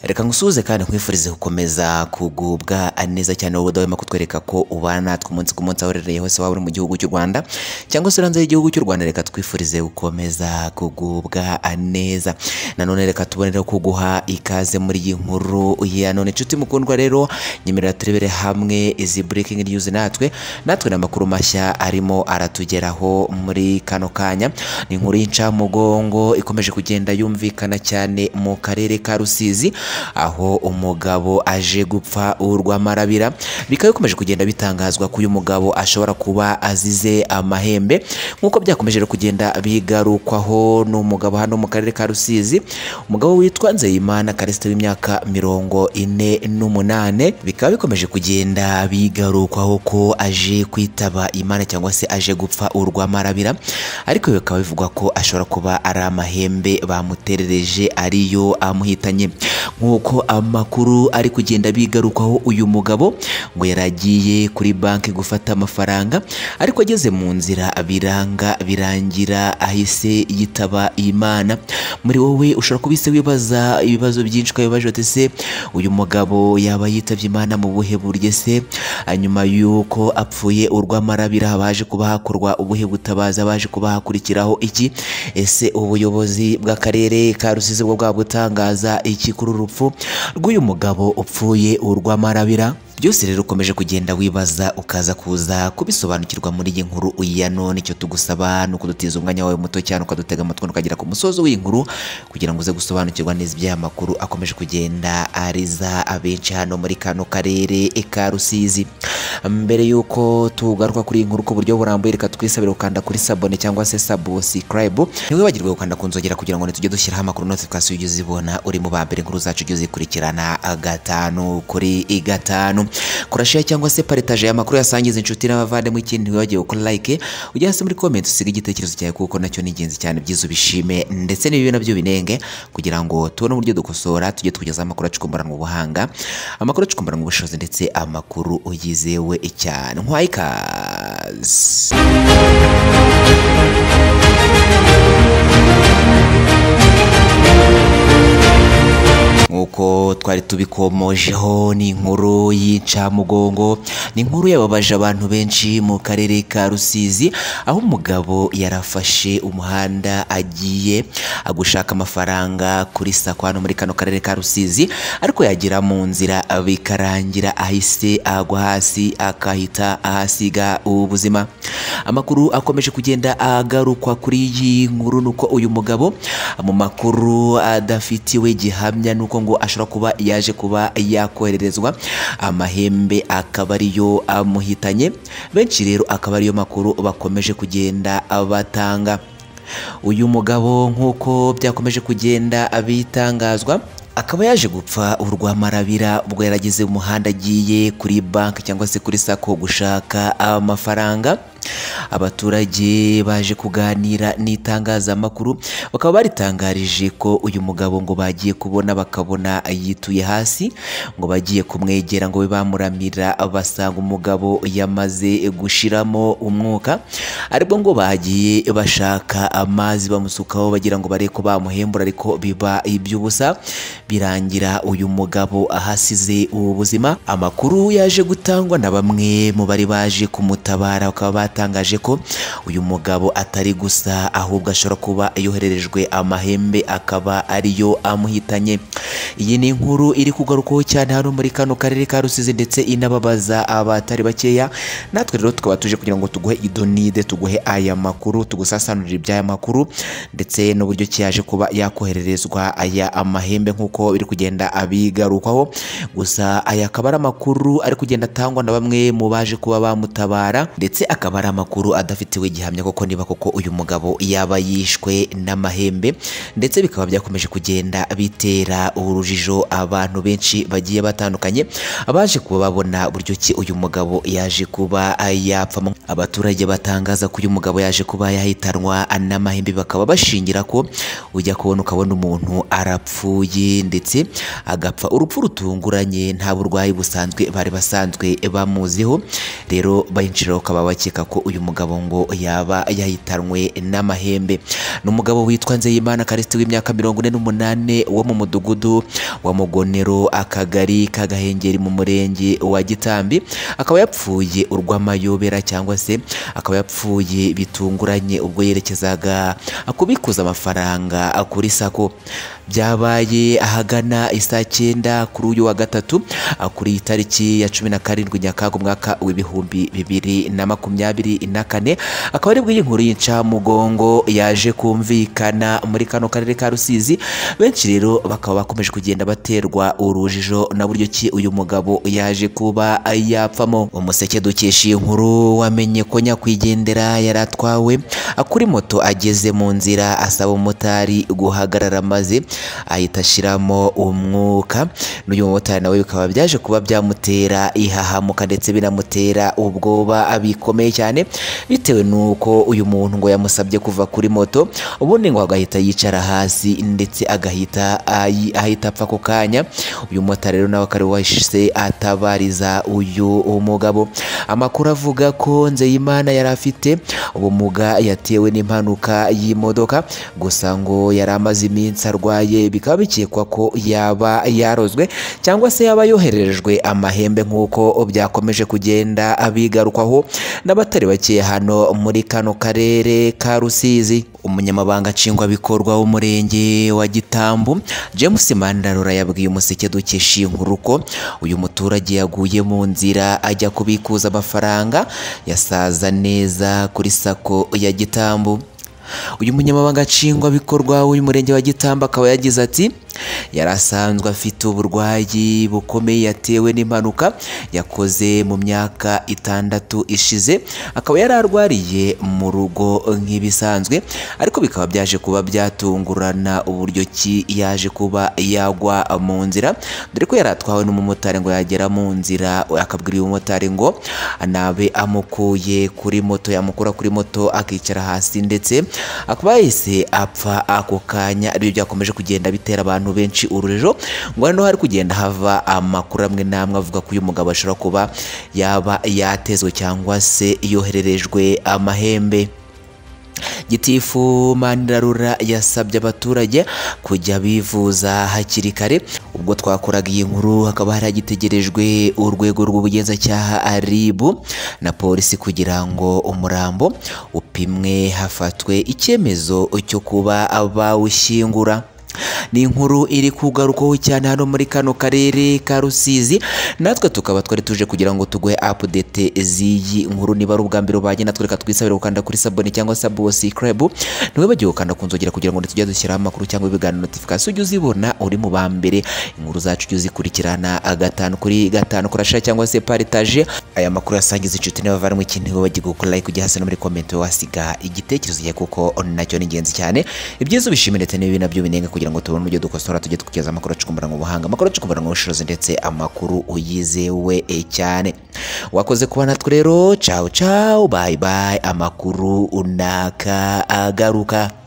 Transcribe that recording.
reka ngusuhuze kandi nkwifurize gukomeza kugubwa neza cyane wowe udahwema kutwereka ko ubana natwe umunsi ku munsi aho uherereye hose waba uri mu gihugu cy'u rwanda cyangwa se uri hanze y'igihugu cy'u rwanda reka twifurize gukomeza kugubwa neza nanone reka tubonere kuguha ikaze muri iyi nkuru ya none inshuti mukundwa rero nyemerera turebere hamwe izi breaking news natwe natwe n'amakuru mashya arimo aratugeraho muri kano kanya ni inkuru y'incamugongo ikomeje kugenda yumvikana cyane mu karere ka rusizi aho umugabo aje gupfa urw'amarabira bikaba bikomeje kugenda bitangazwa ko uyu mugabo ashobora kuba azize amahembe nk'uko byakomeje kugenda bigarukwaho n'umugabo hano mu karere ka rusizi umugabo witwa nzeyimana karisite w'imyaka mirongo ine n'umunane bikaba bikomeje kugenda bigarukwaho ko aje kwitaba imana cyangwa se aje gupfa urw'amarabira ariko bikaba bivugwa ko ashobora kuba ari amahembe bamuterereje ariyo amuhitanye nk'uko amakuru ari kugenda bigarukaho uyu mugabo ngo yaragiye kuri banki gufata amafaranga ariko ageze mu nzira biranga birangira ahise yitaba Imana muri wowe ushobora kubise wibaza ibibazo byinshi ukabibaje uti se uyu mugabo yaba yitabye Imana mu buhe buryo se hanyuma y'uko apfuye urw'amarabira baje kuba hakorwa ubuhe butabaza baje kuba hakurikiraho iki ese ubuyobozi bw'akarere ka Rusizi bwo bwabutangaza iki kuri uru rupfu rw'uyu mugabo upfuye urw'amarabira byose rero ukomeje kugenda wibaza ukaza kuza kubisobanukirwa muri iyi nkuru ya none icyo tugusaba ni ukudutiza umwanya wawe muto cyane ukadutega amatwi ukagera ku musozo w'inkuru kugira ngo uze gusobanukirwa neza iby'aya makuru akomeje kugenda ariza abenshi hano muri kano karere ka Rusizi mbere y'uko tugaruka kuri iyi nkuru ku buryo burambuye reka twisabire gukanda kuri sabone cyangwa se subscribe ntiwibagirwe gukanda ku nzogera kugira ngo ntitujye dushyiraho amakuru notification ujye uzibona uri mu ba mbere inkuru zacu ujye uzikurikirana gatanu kuri gatanu kurashira cyangwa se paritaje amakuru yasangiza inshuti n'abavandimwe ikindi ntiwibagiwe gukora like ujya hasi muri comment usiga igitekerezo cyawe kuko nacyo ni ingenzi cyane byiza ubishime ndetse n'ibibi nabyo binenge kugira ngo tubone uburyo dukosora tujye tukugezaho amakuru acukumburanwa ubuhanga amakuru acukumburanwa ubushobozi ndetse amakuru yizewe cyane nkwaye ikaze nk'uko twari tubikomojeho ni inkuru y'incamugongo ni inkuru yababaje abantu benshi mu karere ka rusizi aho umugabo yarafashe umuhanda agiye gushaka amafaranga kuri sako hano muri kano karere ka rusizi ariko yagera mu nzira bikarangira ahise agwa hasi akahita ahasiga ubuzima amakuru akomeje kugenda agarukwa kuri iyi nkuru ni uko uyu mugabo mu makuru adafitiwe gihamya nuko ngo ashobora kuba yaje kuba yakohererezwa amahembe akaba ariyo amuhitanye benshi rero akaba ariyo makuru bakomeje kugenda batanga uyu mugabo nk'uko byakomeje kugenda bitangazwa akaba yaje gupfa urw'amarabira ubwo yarageze mu muhanda agiye kuri banki cyangwa se kuri sako gushaka amafaranga abaturage baje kuganira n'itangazamakuru bakaba baritangarije ko uyu mugabo ngo bagiye kubona bakabona yituye hasi ngo bagiye kumwegera ngo be bamuramira basanga umugabo yamaze gushiramo umwuka aribwo ngo bagiye bashaka amazi bamusukaho bagira ngo barebe ko bamuhembura ariko biba iby'ubusa birangira uyu mugabo ahasize ubuzima amakuru yaje gutangwa na bamwe mu bari baje kumutabara bakaba batangaje ko uyu mugabo atari gusa ahubwo ashobora kuba yohererejwe amahembe akaba ariyo amuhitanye iyi ni inkuru iri kugarukaho cyane hano muri kano karere ka Rusizi ndetse inababaza abatari bakeya natwe rero tukaba tuje kugira ngo tuguhe idonide tuguhe aya makuru tugusasanurire iby'aya makuru ndetse n'uburyo ki yaje kuba yakohererezwa aya amahembe nk'uko biri kugenda abigarukaho gusa aya akaba ari amakuru ari kugenda atangwa na bamwe mu baje kuba bamutabara ndetse akaba ari amakuru adafitiwe gihamya koko niba koko uyu mugabo yaba yishwe n'amahembe ndetse bikaba byakomeje kugenda bitera urujijo abantu benshi bagiye batandukanye abaje kuba babona buryo ki uyu mugabo yaje kuba yapfa abaturage batangaza ko uyu mugabo yaje kuba yahitanwa n'amahembe bakaba bashingira ko ujya kubona ukabona umuntu arapfuye ndetse agapfa urupfu rutunguranye nta burwayi busanzwe bari basanzwe bamuziho rero bayinjira bakaba bakeka ko ko uyu mugabo ngo yaba yahitanwe n'amahembe ni umugabo witwa nzeyimana karisiti w'imyaka mirongo ine n'umunani wo mu mudugudu wa mugonero akagari kagahengeri mu murenge wa gitambi akaba yapfuye urw'amayobera cyangwa se akaba yapfuye bitunguranye ubwo yerekezaga kubikuza amafaranga kuri sako byabaye ahagana isaa cyenda kuri uyu wa gatatu kuri iyi tariki ya cumi na karindwi nyakanga umwaka w'ibihumbi bibiri na makumyabiri na kane akaba aribwo iyi nkuru y'incamugongo yaje kumvikana muri kano karere ka rusizi benshi rero bakaba bakomeje kugenda baterwa urujijo na buryo ki uyu mugabo yaje kuba yapfamo umuseke dukesha iyi nkuru wamenye ko nyakwigendera yari atwawe kuri moto ageze mu nzira asaba umumotari guhagarara maze ahita ashyiramo umwuka n'uyu mumotari nawe bikaba byaje kuba byamutera ihahamuka ndetse binamutera ubwoba bikomeye cyane bitewe n'uko uyu muntu ngo yamusabye kuva kuri moto ubundi ngo agahita yicara hasi ndetse agahita ayi- ahita apfa ako kanya uyu mumotari rero nawe akaba wahise atabariza uyu mugabo amakuru avuga ko nzeyimana yari afite ubumuga yatewe n'impanuka y'imodoka gusa ngo yari amaze iminsi arwaye bikaba bikekwa ko yaba yarozwe cyangwa se yaba yohererejwe amahembe nk'uko byakomeje kugenda bigarukwaho n'abatari bake hano muri kano karere ka rusizi umunyamabanga nshingwabikorwa w'umurenge wa gitambu james mandarora yabwiye umuseke dukesha iyi nkuru ko uyu muturage yaguye mu nzira ajya kubikuza amafaranga yasaza neza kuri sako ya gitambu uyu munyamabanga nshingwabikorwa w'umurenge wa Gitamba akaba yagize ati yari asanzwe afite uburwayi bukomeye yatewe n'impanuka yakoze mu myaka itandatu ishize akaba yari arwariye mu rugo nk'ibisanzwe ariko bikaba byaje kuba byatungurana uburyo ki yaje kuba yagwa mu nzira dore ko yari atwawe n'umumotari ngo yagera mu nzira akabwira uyu mumotari ngo nabe amukuye kuri moto yamukura kuri moto akicara hasi ndetse akaba yahise apfa ako kanya aribyo byakomeje kugenda bitera abantu benshi urujijo ngo hano hari kugenda hava amakuru amwe n'amwe avuga ko uyu mugabo ashobora kuba yaba yatezwe cyangwa se yohererejwe amahembe gitifu mandarura yasabye abaturage kujya bivuza hakiri kare ubwo twakoraga iyi nkuru hakaba hari hagitegerejwe urwego rw'ubugenzacyaha RIB na polisi kugira ngo umurambo upimwe hafatwe icyemezo cyo kuba bawushyingura ni inkuru iri kugarukaho cyane hano muri kano karere ka rusizi natwe tukaba twari tuje kugira ngo tuguhe update z'iyi nkuru niba ari ubwa mbere ubanye natwe reka twisabire gukanda kuri sabone cyangwa sabusikarabu ntiwibagire gukanda ku nzogera kugira ngo tujye dushyiraho amakuru cyangwa ibiganiro notifikasiyo ujye uzibona uri mu ba mbere inkuru zacu ujye uzikurikirana gatanu kuri gatanu kurashira cyangwa se paritaje aya makuru yasangiza inshuti n'abavandimwe ikintu wibagirwe gukora like ujye hasi no muri komenti wasiga igitekerezo cyawe kuko nacyo ni ingenzi cyane ibyiza ubishimire ndetse n'ibibi nabyo binenga kugira ngo tubone uburyo dukosora tujye tukugeza amakuru acukumbura mu buhanga amakuru acukumbura mu bushobozi ndetse amakuru uyizewe eh, cyane wakoze kuba natwe rero cawu cawu bayi bayi amakuru unaka agaruka